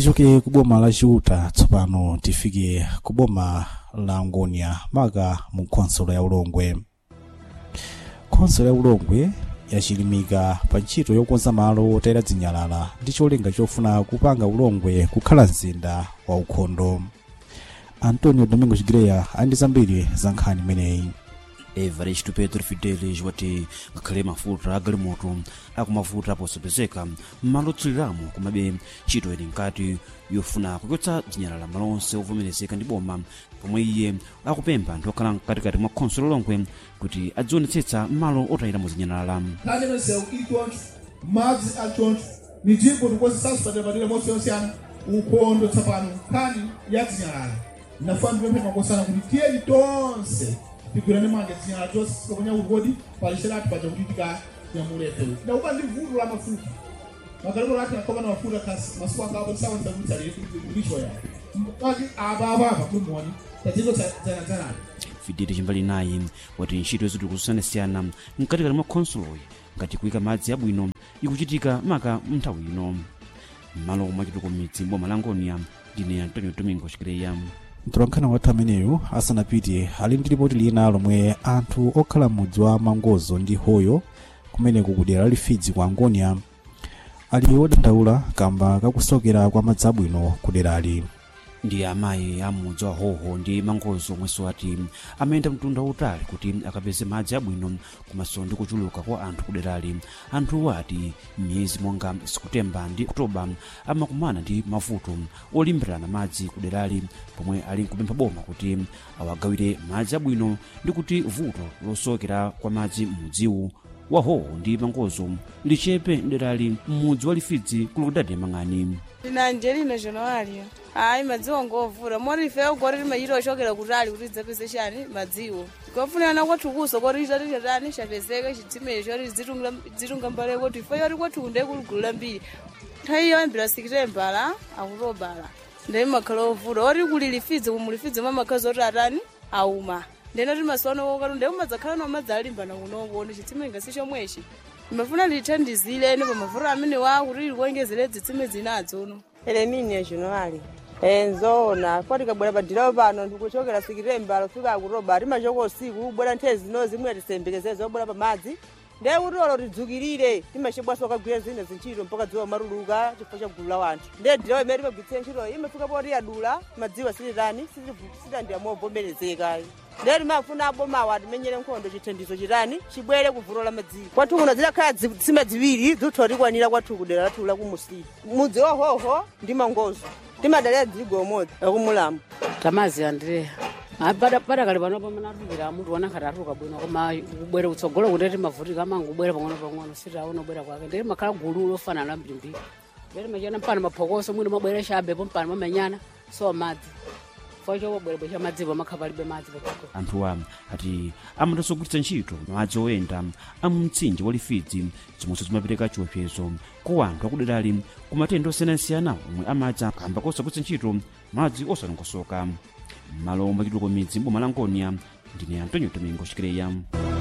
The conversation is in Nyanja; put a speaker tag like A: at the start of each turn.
A: tichoke ku boma la chiuta tsopano tifike ku boma la ngonia maka mu khonsolo ya ulongwe khonsolo ya ulongwe yachilimika pa ntchito yokonza malo otayira zinyalala ndi cholinga chofuna kupanga ulongwe kukhala mzinda wa ukhondo antonio domingo chigreya ali ndi zambiri za nkhani imeneyi
B: everest pedro fidelis wati ngakhale mafuta agalimoto akumavuta posapezeka mmalo otsiriramu komabe ntchito ili nkati yofuna kuchotsa zinyalala malonse ovomerezeka ndi boma pomwe iye akupempha anthu okhala mkatikati mwa khonsolo longwe kuti adzionetsetsa malo otayiramo zinyalala
C: nkhani imeneyo ili choncho madzi ali choncho ni ndipo tikukonzesa padera mosiyana ukhondo tsopano nkhani ya zinyalala nafuna ndipemphe makosana kuti tiyeni tonse tigwirane manja zinyalala tonse sikaponya ukodi palisherati paja kuti tikanyamulete ndakupa ndi vuto la mafuta magalimo lati nakomana mafuta kasi masiku angapo tisawanzakutsalire kulicho ya kati apa apa apa kumuoni tatizo zanazanani
B: fideli chimbali naye wati ntchito zinthu kusiyanasiyana mkatikati mwa khonsoloyi ngati kuyika madzi abwino ikuchitika maka mnthawi ino m'malo omwe achituko midzi boma la ngonia ndine antonio domingo chikireya
A: mtolankhani wathu ameneyu asanapite ali ndi lipoti lina lomwe anthu okhala mudzi wa mangozo ndi hoyo kumeneku kudera lifidzi kwa angonia ali odandaula kamba kakusokera kwa madzi abwino kuderali
B: ndi amayi amudzi wa hoho ndi mangozo omwenso ati amayenda mtunda wautali kuti akapeze madzi abwino komanso ndi kuchuluka kwa anthu kuderali anthuwo ati miyezi monga sikutemba ndi oktoba amakumana ndi mavuto olimbirana madzi kuderali pomwe ali nkupempha boma kuti awagawire madzi abwino ndi kuti vuto losokera kwa madzi m'mudziwu wa hoho ndi mangozo lichepe derali m'mudzi wa lifidzi kulukudadi yamang'ani
D: ina angelina januario hayi madziwo ngovura mori ife ugori rimachita ochokera kutali kuti tidzapeze chani madziwo kofunana kwathu kuso koti chitati chatani chapezeka chidzimecho choti dzitunga mbale kuti ife yoti kwathu kunde kuligulu lambiri nthawi yoyambira sikitembala akutobala ndee makhala ovula oti kuli lifidzi kumu lifidzi mwa makhazi oti atani auma ndeno ti masuano kokatu ndee umadzakhala no madzi alimbana kunoko ndi chitsime ngasi chomwechi ndimafuna lithandizireni pa mavuto amene wa kuti likuongezere dzitsime zinadzo uno
E: elemini januari enzoona poti kabwera padirawo pano ndikuchokera sikitembala fika akutoba timachoka usiku bwera nthawi zino zimwe atisembekeze zobwera pamadzi ndiye kuti olo tidzukirire timachibwaso kagwira zina zintchito mpaka dziwa maruluka chifukwa cha gulu la wanthu ndiye dirawo imene timagwitsira ntchito imafika poti yadula madziwa silitani sitandira movomerezeka ndiye timafuna abomawa atimenyere nkhondo chithandizo chitani chibwere kuvuto la madziwo kwathu kuno zidakhala dzitsime ziwiri dzutha tikwanira kwathu kudera lathu la kumusiri mudzi wahoho ndi mangozo timadalira dziligo umodzi akumulamu
F: tamazi andrea padakali panopo manatulukira munthu wanakhati atuluka bwino koma kubwera kutsogolo kuti timavutika amango kubwera pang'ono pang'ono sitaona kubwera kwake ndiri makhala gulu lofanana la mbirimbiri ndiri machana mpana maphokoso mwina mabwera chabepo mpana mamenyana so madzi chifukwa chobwera cha madzipo amakhala palibe madzi patsogolo
B: anthuwa ati amatanso kugwiritsa ntchito madzi oyenda amumtsinje wa lifidzi zomwenso zimapereka chiopsezo kwa anthu akuderali ku matenda osiyanasiyana omwe amadza kamba kosagwiritsa ntchito madzi osalongosoka malo omwe achituko midzi boma la ngonia ndine antonio domingo chikireya